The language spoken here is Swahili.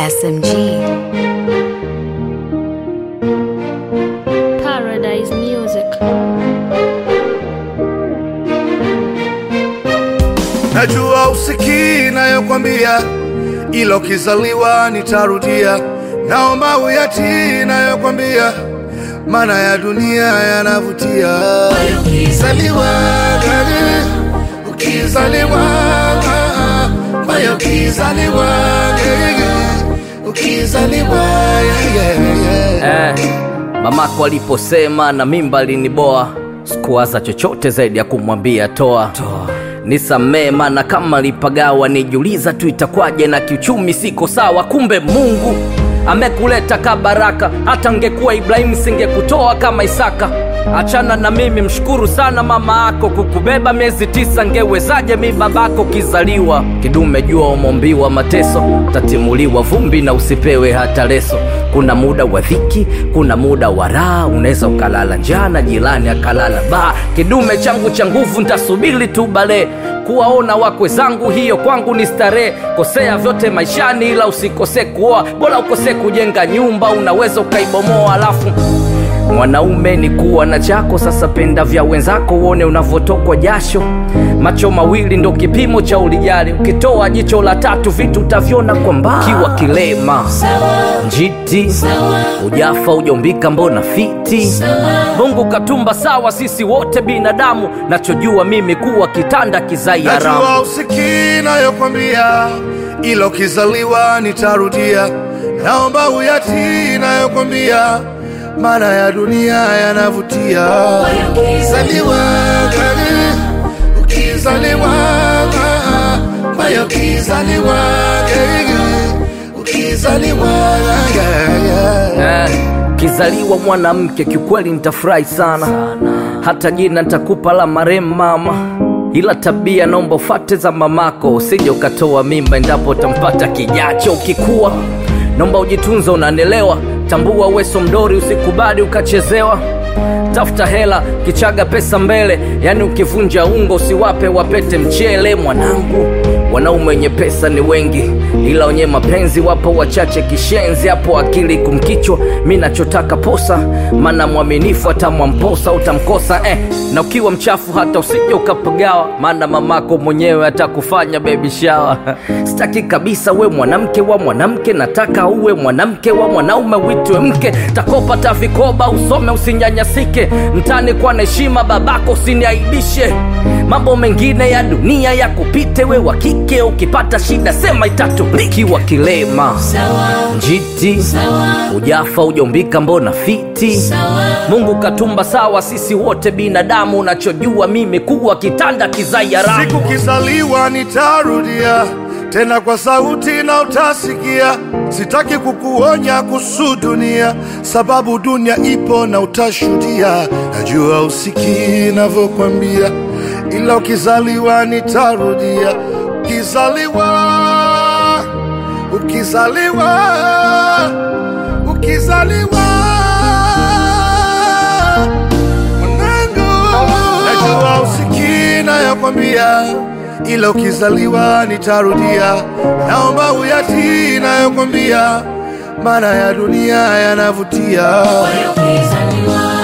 SMG. Paradise Music. Najua usikii nayokwambia, ila ukizaliwa nitarudia. Naomba uyatii nayokwambia, maana ya dunia yanavutia. Ukizaliwa gani, ukizaliwa mayo, ukizaliwa gani, ukizaliwa yeah, yeah, yeah. Eh, mamako aliposema na mimba aliniboa, sikuwaza chochote zaidi ya kumwambia toa, nisamee, maana kama lipagawa nijiuliza tu itakwaje, na kiuchumi siko sawa. Kumbe Mungu amekuleta ka baraka, hata ngekuwa Ibrahimu singekutoa kama Isaka. Achana na mimi, mshukuru sana mama yako kukubeba miezi tisa. Ngewezaje mi babako kizaliwa kidume? Jua umombiwa mateso, utatimuliwa vumbi na usipewe hata leso. Kuna muda wa dhiki, kuna muda wa raha, unaweza ukalala njaa na jirani akalala baa. Kidume changu cha nguvu, ntasubiri tu bale kuwaona wakwe zangu, hiyo kwangu ni starehe. Kosea vyote maishani, ila usikose kuoa, bora ukose kujenga nyumba, unaweza ukaibomoa alafu Mwanaume ni kuwa na chako, sasa penda vya wenzako, uone unavyotokwa jasho. Macho mawili ndo kipimo cha ulijali, ukitoa jicho la tatu vitu utavyona kwa mbali. Kiwa kilema njiti, ujafa ujaumbika, mbona fiti? Mungu katumba sawa, sisi wote binadamu, nachojua mimi kuwa kitanda kizai haramu. Najua usikii nayokwambia, ila ukizaliwa nitarudia. Naomba uyatii nayokwambia, maana ya dunia yanavutia. Ukizaliwa gani, ukizaliwa mayo, ukizaliwa gani, ukizaliwa yeah, yeah. Eh, kizaliwa mwanamke kiukweli nitafurahi sana, hata jina nitakupa la marehemu mama, ila tabia naomba ufate za mamako, usije ukatoa mimba endapo utampata kijacho. Ukikuwa naomba ujitunze, unanelewa, tambua weso mdori, usikubali ukachezewa. Tafuta hela kichaga pesa mbele, yani ukivunja ungo usiwape wapete mchele. Mwanangu, wanaume wenye pesa ni wengi, ila wenye mapenzi wapo wachache. Kishenzi hapo akili kumkichwa, mi nachotaka posa, maana mwaminifu atamwamposa utamkosa eh. Na ukiwa mchafu hata usije ukapagawa, maana mamako mwenyewe atakufanya baby shower. Sitaki kabisa we mwanamke wa mwanamke, nataka uwe mwanamke wa mwanaume, witwe mke. Takopa ta vikoba, usome usinyanyasike, mtani kwa na heshima, babako usiniaibishe. Mambo mengine ya dunia ya kupite, we wa kike ukipata shida sema itatuliki. Wa kilema njiti, ujafa ujaumbika, mbona fiti? Mungu katumba sawa, sisi wote binadamu, unachojua mimi kuwa kitanda kizai haramu. Siku kizaliwa nitarudia tena kwa sauti na utasikia. Sitaki kukuonya kuhusu dunia, sababu dunia ipo na utashuhudia. Najua usikii navyokwambia, ila ukizaliwa nitarudia. Ukizaliwa, ukizaliwa, ukizaliwa mwanangu, najua usikii nayokwambia, ila ukizaliwa nitarudia. Naomba uyatii nayokwambia, maana ya dunia yanavutia. Ukizaliwa